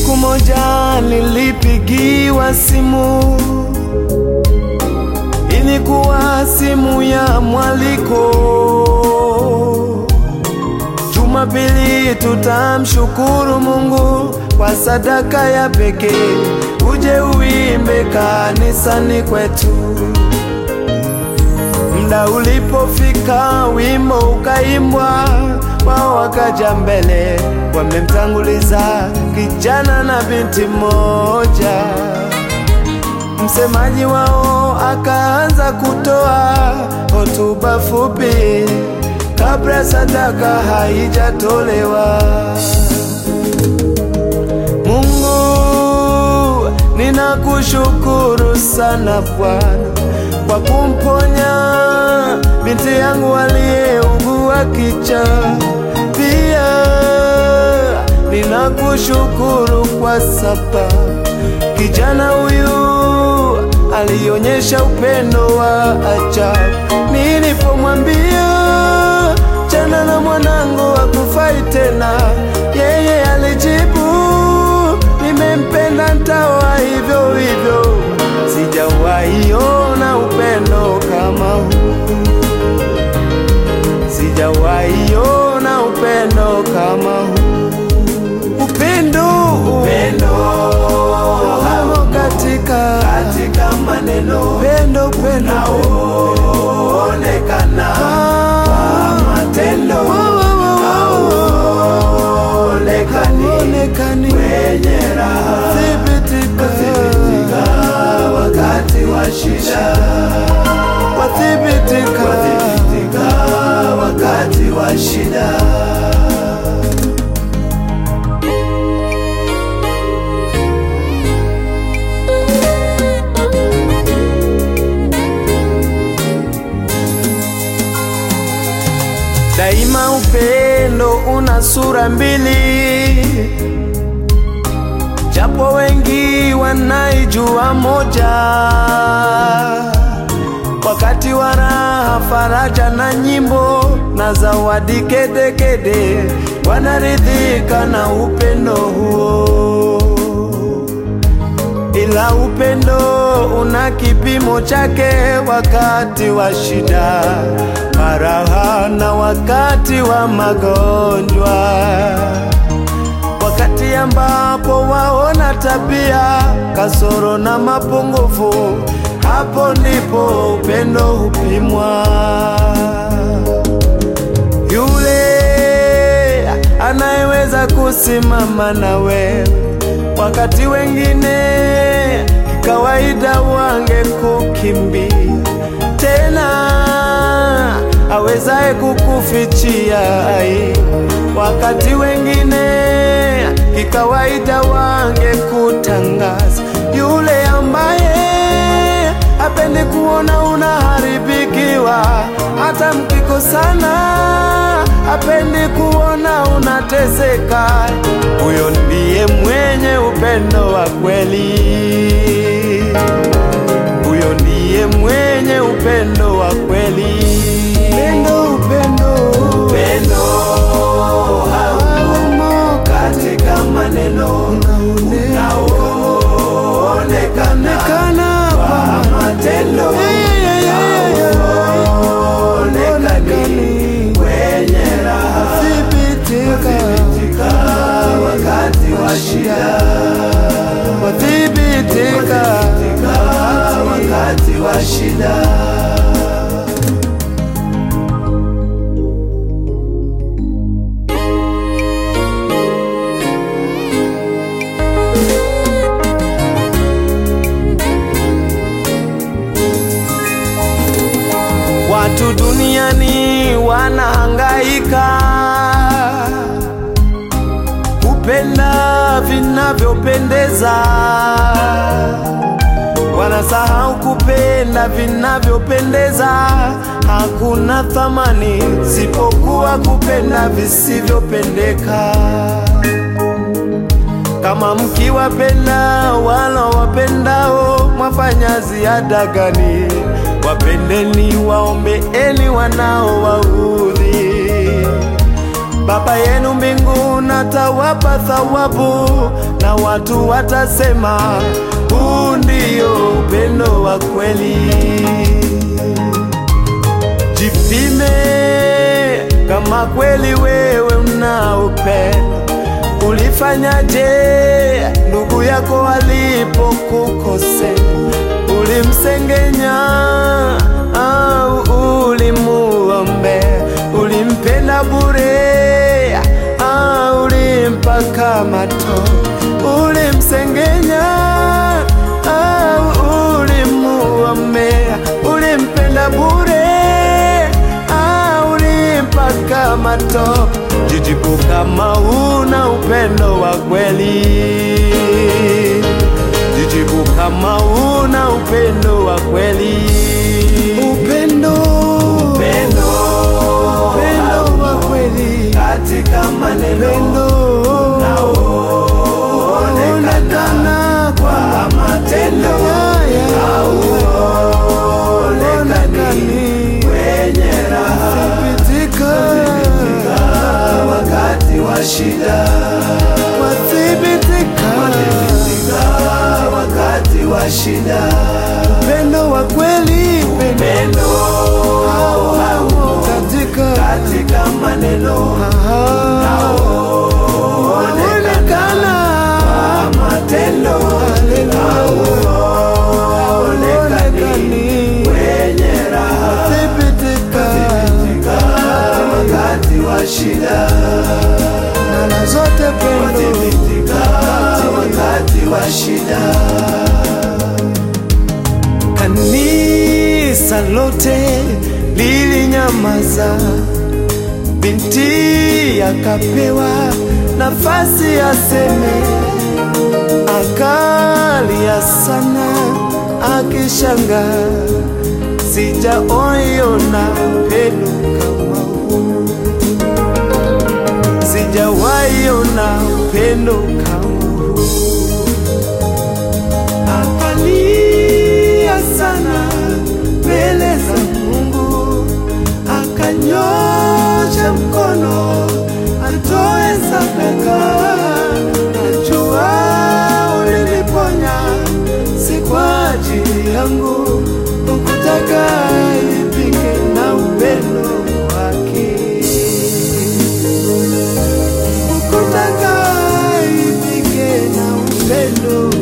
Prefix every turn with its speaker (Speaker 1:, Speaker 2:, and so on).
Speaker 1: Siku moja nilipigiwa simu, ilikuwa simu ya mwaliko. Jumapili tutamshukuru Mungu kwa sadaka ya pekee, uje uimbe kanisani kwetu. Mda ulipofika, wimbo ukaimbwa, wao wakaja mbele, wamemtanguliza kijana na binti moja. Msemaji wao akaanza kutoa hotuba fupi kabla sadaka haijatolewa. Mungu, ninakushukuru sana Bwana kwa kumponya binti yangu aliyeugua kichwa. Pia ninakushukuru kwa sababu kijana huyu alionyesha upendo wa ajabu. Nilipomwambia chana na mwanangu hakufai tena, yeye alijibu nimempenda, ntawa hivyo hivyo. Sijawahi ona upendo kama huu, sijawahi ona upendo kama huu. Upendo, upendo hamo katika katika maneno, upendo, upendo unaoonekana kwa matendo hauonekani kwenye raha, thibitika wakati wa shida, wathibitika wakati wa shida. Daima upendo una sura mbili, japo wengi wanaijua moja. Wakati wa raha, faraja na nyimbo na zawadi kedekede, wanaridhika na upendo huo ila upendo una kipimo chake, wakati wa shida, faraha na wakati wa magonjwa, wakati ambapo waona tabia, kasoro na mapungufu, hapo ndipo upendo hupimwa. Yule anayeweza kusimama na wewe wakati wengine kawaida wange kukimbia, tena awezaye kukufichia aibu, wakati wengine kikawaida wange kutangaza, yule ambaye hapendi kuona unaharibikiwa, hata mkikosana hapendi kuona unateseka. Huyo ndiye mwenye upendo wa kweli, huyo ndiye mwenye upendo wa kweli. Upendo, upendo, upendo haumo katika maneno unaoonekana kwa matendo hauonekani kwenye raha, thibitika wakati wa shida, wathibitika wakati wa shida. Watu duniani wanahangaika kupenda vinavyopendeza, wanasahau kupenda vinavyopendeza. Hakuna thamani sipokuwa kupenda visivyopendeka. Kama mkiwapenda wala wapendao, mwafanya ziada gani? Wapendeni, waombeeni wanaowaudhi. Baba yenu mbinguni atawapa thawabu, na watu watasema huu ndio upendo wa kweli. Jipime kama kweli wewe una upendo. Ulifanyaje ndugu yako alipokukosea? Ulimsengenya au ulimuombea? Ulimpenda bure au ulimpaka matope? Ulimsengenya au ulimuombea? Ulimpenda bure au ulimpaka matope? Jijibu kama una upendo wa kweli. Jijibu kama una upendo wa kweli. Upendo, upendo, upendo wa kweli katika maneno unaoonekana kwa matendo hauonekani wenye raha thibitika wakati wa shida, wathibitika wakati wa shida. Upendo wa kweli, upendo haumo katika katika maneno unaoonekana kwa matendo hauonekani wenye raha thibitika wakati wa shida mara zote pendo wakati wa shida. Kanisa lote lilinyamaza, binti akapewa nafasi aseme, akalia sana akishanga, sijaoiona upendo kama huu sijawaiona upendo kama huu. Akalia sana mbele za Mungu, akanyosha mkono atoe sadaka. Najua uliniponya, si kwa ajili yangu, ukutaka ipike na upendo wake ukutaka ipike na upendo